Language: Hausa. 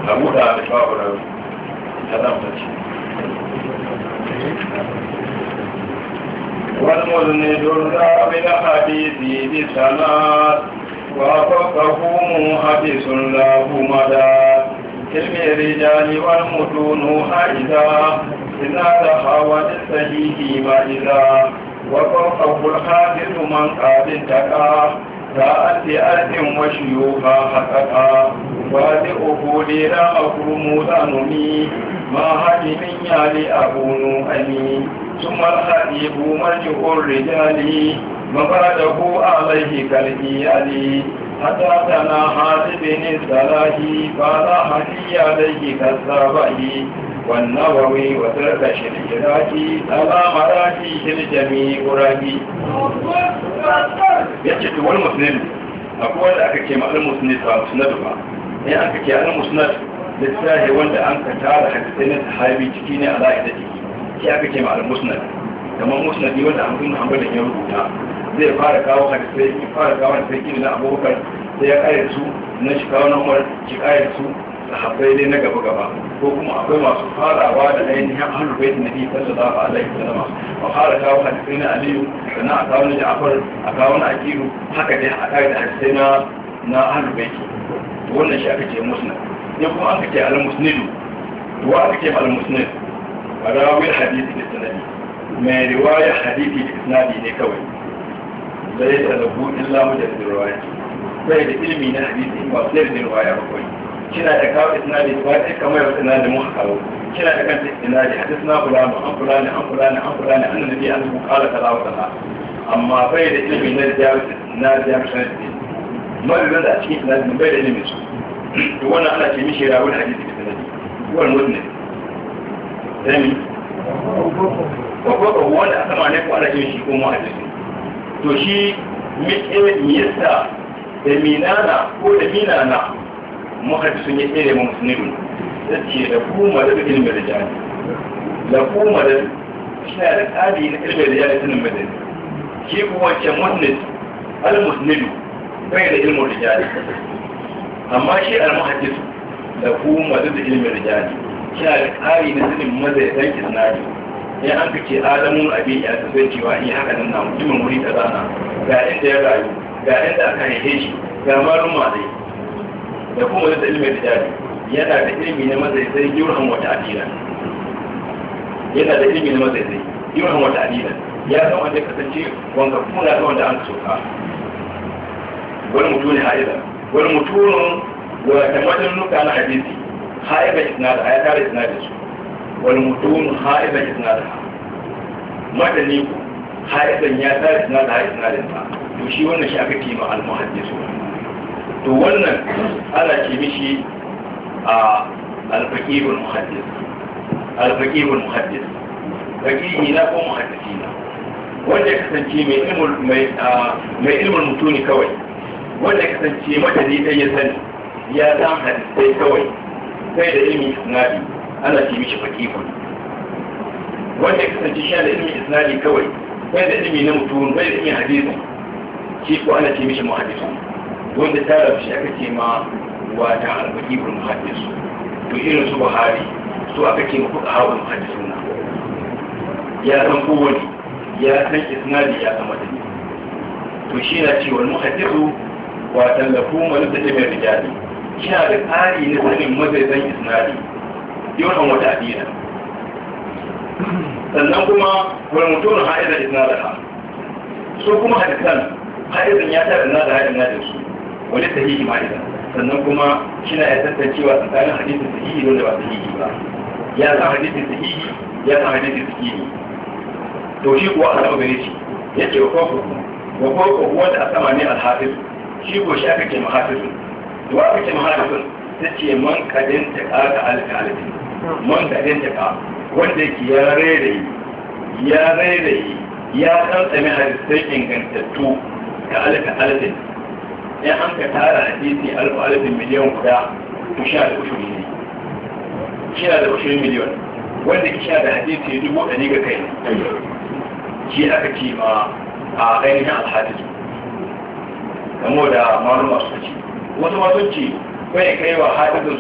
abu da da babu rawi ta zama ce والمذنب الرابع حديثي بسناد وفقه محدث له مدى علم الرجال والمتون حائزا إذا تحاول الصحيح وإذا وفقه الحافظ من قاد انتقى ساءت أرض وشيوخا حققا وادئه لنا مكرم ذنمي ما هدم يالي أكون أني ثم الخطيب مرجع الرجال مباده عليه كالإيالي حتى تناهى بن الصلاح قال هدي عليه كالصباح والنووي وترك شريراكي على مراكيه الجميع راكي yace to wani musnad akwai wanda aka ce ma'al musnad ba musnad ba ne aka ce al musnad littafi wanda an ka tara hadisai na sahabi ciki ne ala ida ciki shi aka ce ma'al musnad kamar musnadi wanda an bin hanbalin ya rubuta zai fara kawo hadisai ya fara kawo hadisai kiri na abubakar sai ya kare su na shi kawo na umar shi kare su sahabbai dai na gaba gaba ko kuma akwai masu farawa da ainihin ahlul bait nabi sallallahu alaihi wasallam a fara kawo hadisai na aliyu sannan a kawo na ja'far a kawo na akiru haka dai a kare da hadisai na na ahlul bait wannan shi aka ce musnad ne kuma aka ce al musnidu to aka ce al musnid rawil hadisi da sanadi mai riwaya hadisi da isnadi ne kawai zai da lahu illa mujaddid riwaya sai da ilimi na hadisi ba sai da riwaya ba kawai kina da kawo isnadi ba sai kamar yau isnadi mun kawo kina da kanta isnadi hadisna fulani an fulani an fulani an fulani an nabi an ku kala kaza wa kaza amma bai da ilimi na jami'a na jami'a sanadi madadin da a cikin isnadi bai da ilimi su to wannan ana ce mishi rawul hadisi da sanadi wannan muslim zami ko ko wanda aka ma ne ko ana ce shi ko mu hadisi to shi me yasa da minana ko da minana muhaddisun ya tsere mu musulmi da ce da kuma da ilimin da jani da kuma da shi da tsari na ilimin da jani sunan madani shi kuma wancan musnid al-musnidu bai da ilimin da jani amma shi al-muhaddisu da kuma da ilimin da jani shi da tsari na sunan madani dan isnadi in an kace adamun abi ya sai cewa in haka nan na mutumin wuri kaza na ga inda ya rayu ga inda aka haife shi ga malum malai da kuma da ilimin rijali yana da ilimi na mazaizai yurhan wata adila yana da ilimi na mazaizai yurhan wata adila ya san wanda kasance wanga kuna da wanda an soka wani mutum ne ha'iza wani mutumin wata majalluka na hadisi ha'iza isnada ya tare isnada su wani mutum ha'iza isnada madani ku ha'izan ya tare isnada ha isnadin sa to shi wannan shi aka kima al-muhaddisu to wannan ana ce mishi a alfaƙibul muhaddis alfaƙibul muhaddis faƙihi na ko muhaddisi na wanda ya kasance mai ilmul mutuni kawai wanda ya kasance madadi ɗaya ya sani ya san hadisai kawai sai da ilmin isnadi ana ce mishi faƙibul wanda ya kasance shi da ilmin isnadi kawai sai da ilmi na mutum bai da ilmin hadisi shi ko ana ce mishi muhaddisi wanda ta rabu shi aka ce ma wata albakibul muhaddis to irin su buhari su aka ce ma fuka hawa muhaddisuna ya san kowane ya san isnadi ya san madani to shi na cewa muhaddisu wata lafu malaka ta mai rijali shi na da tsari na sanin mazaizan isnadi yawan wata adina sannan kuma wani mutum ha'izar isnadaha su kuma hadisan ha'izan ya tara na da ha'izan na da su wani sahihi ma idan sannan kuma shina ya tantancewa tsakanin hadisin sahihi da wanda ba sahihi ba ya san hadisin sahihi ya san hadisin sahihi to shi kuwa a sama gare shi ya ce wa koko wa koko wanda a sama ne alhafiz shi ko shi aka ce mahafizun to aka ce mahafizun ta ce man kadin ta kaka alka alfi man kadin ta ka wanda yake ya rairayi ya rairayi ya tsantsame hadisai ingantattu ka alka alfin in an ka tara hadisi alfa alfin miliyan guda to sha da ushuri ne sha da ushuri miliyan wanda ki sha da hadisi dubu ɗari ga kai shi aka ce ma a ainihin alhadisu kamo da maluma suka ce wasu masu ce bai kai wa hadisun